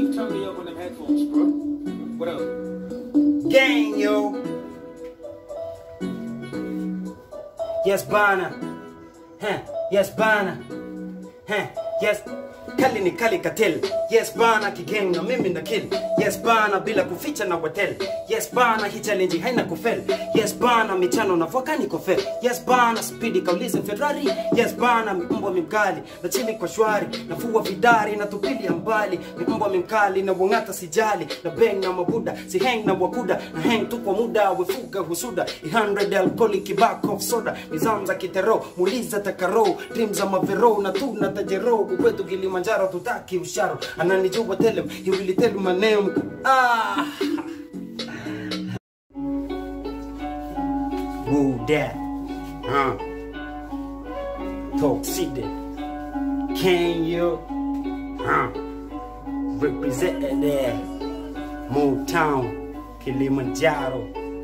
Turn me up on them headphones, bro. What up? Gang, yo. Yes, bana. Huh. Yes, bana. Huh. Yes. Kali ni kali katel. Yes bana kigang na mimi na kill. Yes bana bila kuficha na watel. Yes bana hii challenge haina kufel. Yes bana michano na vakani kofel. Yes bana speedy kaulize Ferrari. Yes bana mbwa mimkali na chini kwa shwari. Nafua vidari na tupilia mbali. Mbwa mimkali na wangata sijali. Na bang na mabuda si hang na wakuda na hang tu kwa muda wefuga husuda. 100 alcoholic kibak of soda. Nizam za kitero muliza takaro. Dream za mavero na tu na tajero kwetu Kilimanjaro tutaki usharo ananijua tell him he will tell my name ah Woo that huh Talk City Can you huh represent there Motown Kilimanjaro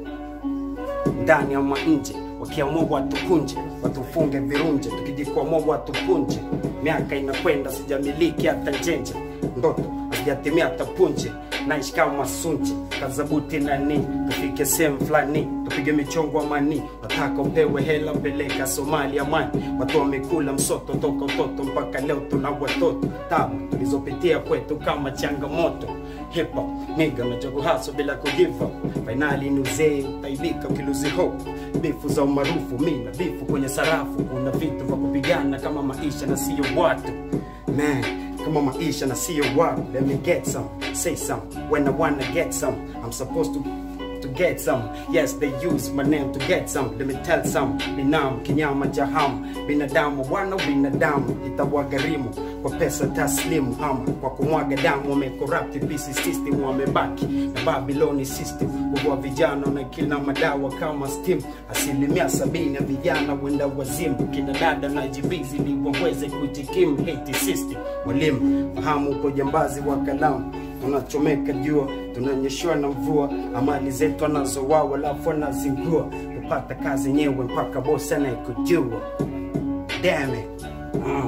ndani ya nje wakiamua watukunje watufunge virunje tukijikwamua watupunje miaka inakwenda sijamiliki hata njenje ndoto hazijatimia hata punje naishi kama sunje kazabuti nani tufike sehemu fulani tupige michongo amani nataka upewe hela peleka somalia mani watu wamekula msoto toka utoto mpaka leo tuna watoto tabu tulizopitia kwetu kama changamoto hip hop niga mechogo haso bila kugive up fainali ni uzee utaibika ukiluzi hope bifu za umaarufu mina bifu kwenye sarafu kuna vitu vya kupigana kama maisha na sio watu man kama maisha na sio watu let me get some say some when i wanna get some i'm supposed to to get some. Yes, they use my name to get some. Let me tell some. Binam, kinyama jaham. Binadamu, wana binadamu. Itawagharimu kwa pesa taslimu ama kwa kumwaga damu. Wamecorrupt PC system, wamebaki na Babyloni system. Huwa vijana na kila madawa kama steam. Asilimia sabini ya vijana wenda wazimu. Kina dada na jibizi ili waweze kujikimu hate system. Walimu, fahamu uko jambazi wa kalamu tunachomeka jua tunanyeshewa na mvua amali zetu anazowawa alafu anazingua kupata kazi nyewe mpaka bosi anayekujua damn it uh,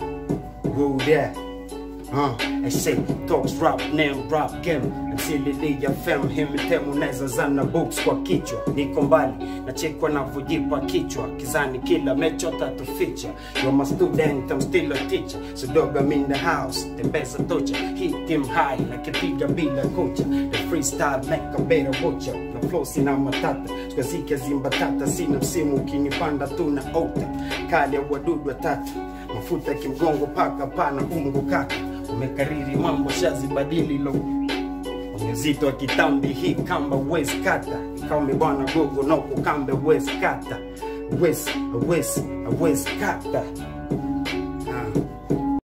who that Uh, I say talks rap name rap game msilili fem himitemu neza zana books kwa kichwa niko mbali nachekwa navyojipa kichwa kizani kila mecho tatu feature you're my student I'm still a teacher so dog I'm in the house tembeza tocha hit him high nakipiga bila kocha the freestyle make a better watcher na flow sina matata sikazike zimbatata sina msimu ukinipanda tu na ota kali ya wadudu watatu mafuta kimgongo paka pana ungo kaka umekariri mambo shazibadili lo uzito wa kitambi hii kamba wes kata kaume bwana gogo noko kambe wes kata wes wes wes kata